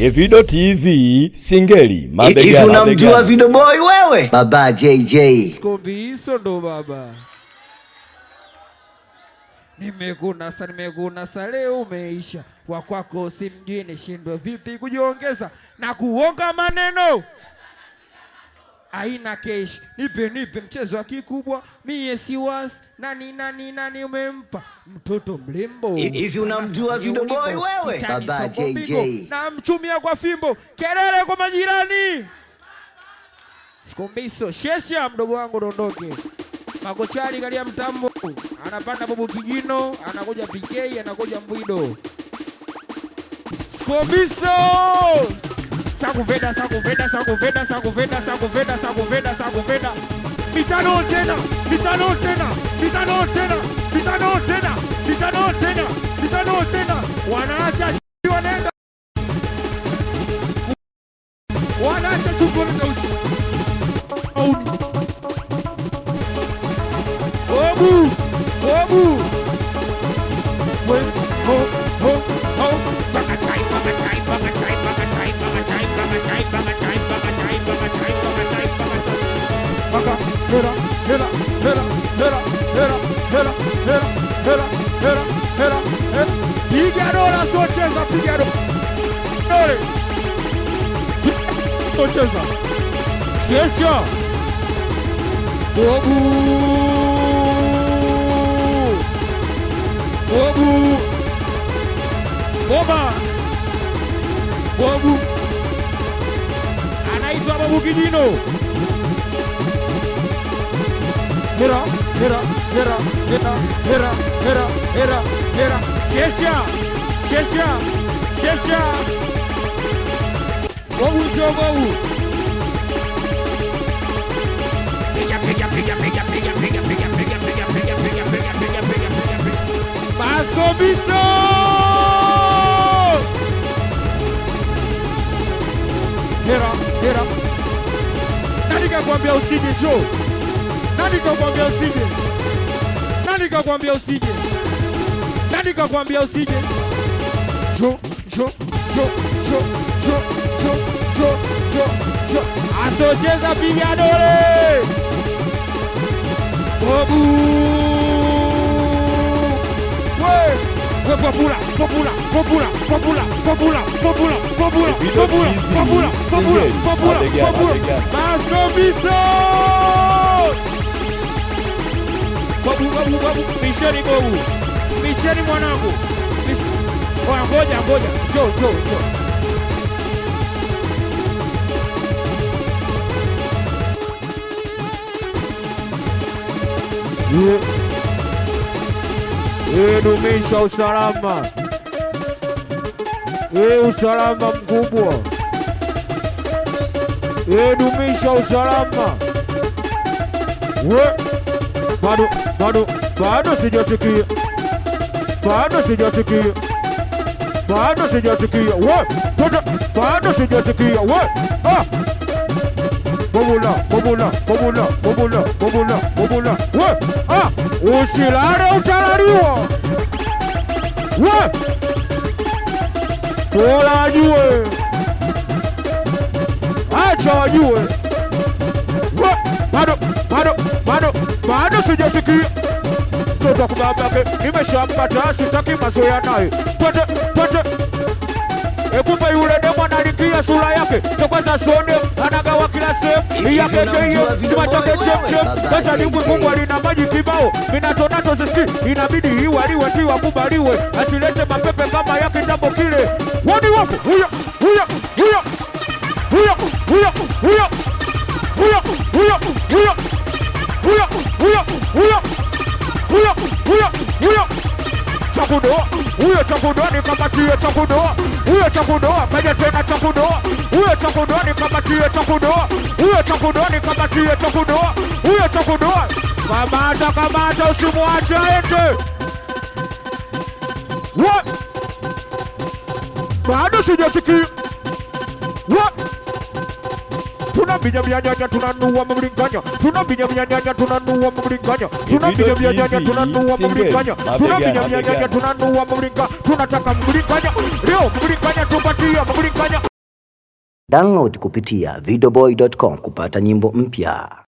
Evido TV Singeli Hivi mabegani unamjua mabegani. Video Boy wewe? Baba JJ. Kombi hizo ndo baba. Nimekunasa, nimekunasa, leo umeisha. Wa kwako simjui, nishindwe vipi kujiongeza na kuonga maneno aina kesh. Nipe nipe mchezo wa kikubwa, mie si wasi. Nani nani nani umempa mtoto mlembo? Hivi unamjua Video Boy wewe? Kitani Baba soko JJ. bingo, na mchumia kwa fimbo, kelele kwa majirani. Sikombiso shesha, mdogo wangu dondoke. Makochari kalia mtambo, anapanda bobu kijino, anakuja PK, anakuja mbwido. Sikombiso sakuveda sakuveda sakuveda sakuveda sakuveda sakuveda sakuveda mitano tena mitano tena mitano tena mitano tena mitano tena mitano tena wanaacha wanaenda wanaacha tukuenda uchi auni obu obu we ho ho ho pakachai pakachai pakachai pakachai pakachai pakachai pakachai pakachai pakachai pakachai pakachai paka hera hera hera hera hera hera hera hera hera hera hera piga dola socheza piga dola dole socheza kesha Bobu Bobu Boba Bobu anaitwa Bobu Kijino Hera hera hera hera hera hera hera hera Kesha Kesha Kesha Bobu jo Bobu Pega pega pega pega pega pega pega pega pega pega pega pega pega pega pega pega Vasco Visto Hera hera Nani kakwambia usije Joe nani kakwambia usije? Nani kakwambia usije? Nani kakwambia usije? Jo, jo, jo, jo, jo, jo, jo, jo, jo. Asocheza piga dole. Bobu. We, we popula, popula, popula, popula, popula, popula, popula, Video popula, TV, popula, popula, Singeli, popula, mabegani, popula. mabegani. Masombiso! Babu, babu, babu, bisheni babu, bisheni mwanangu, Bish- Oya, ngoja ngoja, jo jo jo. Ye, dumisha usalama, ye, usalama mkubwa, ye, dumisha usalama. We, bado bado bado sijasikia, bado sijasikia, bado sijasikia. We, bado bado sijasikia. We, ah, bobula bobula bobula bobula bobula bobula. We, ah, usilale utalaliwa. We, bora wajue, acha wajue. We, bado bado bado bado sijasikia mtoto wa kubabake nimeshampata sitaki mazoea naye twende twende ekumbe yule demo analikia sura yake tokwaza sone anagawa kila sehemu Hivi yake unamjua hiyo Video chuma Boy chake wewe? chemchem Baba pesa ni JJ. kubwa lina maji kibao minatonato ziski inabidi iwaliwe ti wakubaliwe asilete mapepe kama ya kitambo kile wani wako huyo huyo huyo huyo huyo huyo huyo huyo huyo huyo huyo huyo huyo huyo huyo chakudoa huyo chakudoa nikamatie chakudoa huyo chakudoa kaja tena chakudoa huyo chakudoa nikamatie chakudoa huyo chakudoa nikamatie chakudoa huyo chakudoa kamata kamata usimwache aende What? bado sijasikia What? tunabinya bianyanya tunanua mamlinganya tunabinya bianyanya tunanua mamlinganya tunabinya bianyanya TV, tunanua single, mamlinganya mabegani, tunabinya bianyanya mabegani. tunanua mamlinganya tunataka mamlinganya leo mamlinganya tupatia mamlinganya Download kupitia videoboy.com kupata nyimbo mpya.